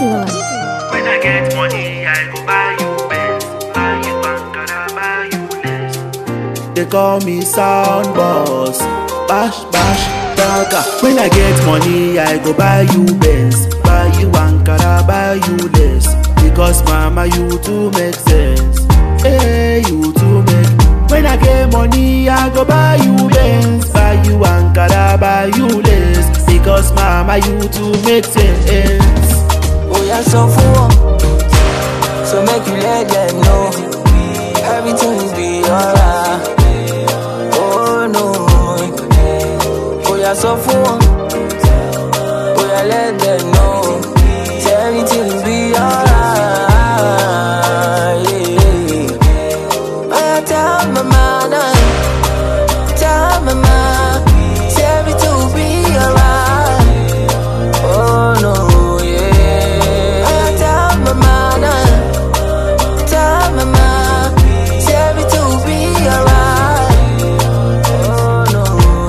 one. When I get money, I go buy you Benz, buy you Ankara, buy you lace. They call me sound boss. Bash, bash, dagger. When I get money, I go buy you Benz, buy you Ankara, buy you lace. Because mama, you too make sense. Hey, you too make. When I get money, I go buy you Benz, buy you Ankara, buy you lace. Because mama, you too make sense. Oh, yeah, so full. So make you let them know everything will be alright. Oh no. Oh, yeah, so full. Oh, yeah, let them know say everything will be alright. Yeah. I tell my mama, tell my mama, say everything will be alright. Oh no, yeah. I tell my mama, tell my mama, say everything will be alright. Oh no,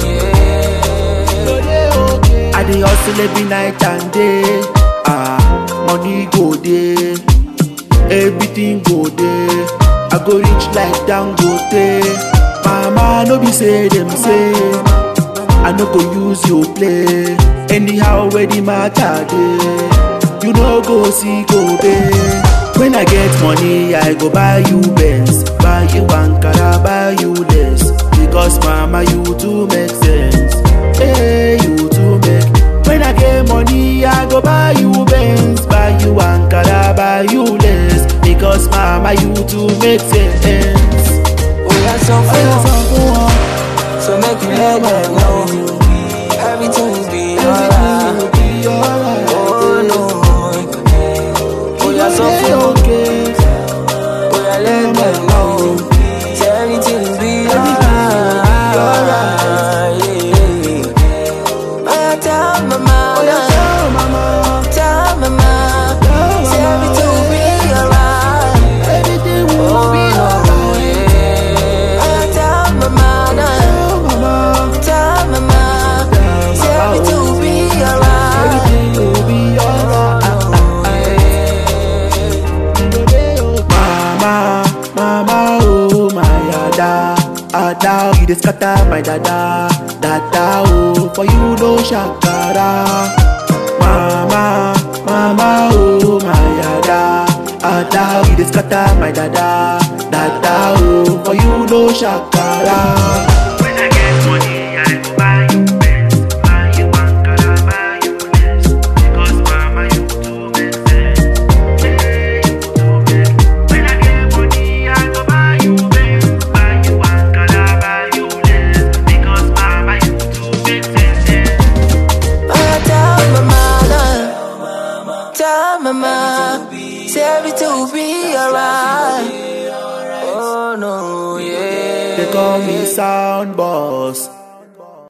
yeah. I dey hustle every night and day. Ah, money go dey, everything go dey. I go reach like Dangote. Mama no be say dem say, I no go use you play. Anyhow where the matter dey, you no go see go dey. When I get money, I go buy you Benz, buy you Ankara, buy you lace. Because mama you too make sense. Hey, you too make. When I get money, I go buy you Benz, buy you Ankara, buy you lace. Because mama you too make sense. Oh yeah, so full. So make you let them know everything will be alright. Oh no. Oh yeah, so full. Oh yeah, let them know say everything will be alright. Yeah. I tell my mama, tell my mama, say everything will be alright. Everything will Oh be no, alright. yeah. I tell my mama. Mama, Tell my mama, say everything will be alright. everything will be alright. Mama, mama, oh my ada, ada, you dey scatter my dada, dada, oh for you no shakara. Mama, mama, oh my ada, ada, you dey scatter my dada, dada, oh for you no shakara. When I get money, I go buy you Benz, buy you Ankara, buy you lace. Because mama, you too make sense. Hey, you too make. When I get money, I go buy you Benz, buy you Ankara, buy you lace. Because mama, you too make sense. I tell my mama, tell my mama, say everything will be alright. Oh no, yeah. They call me sound boss.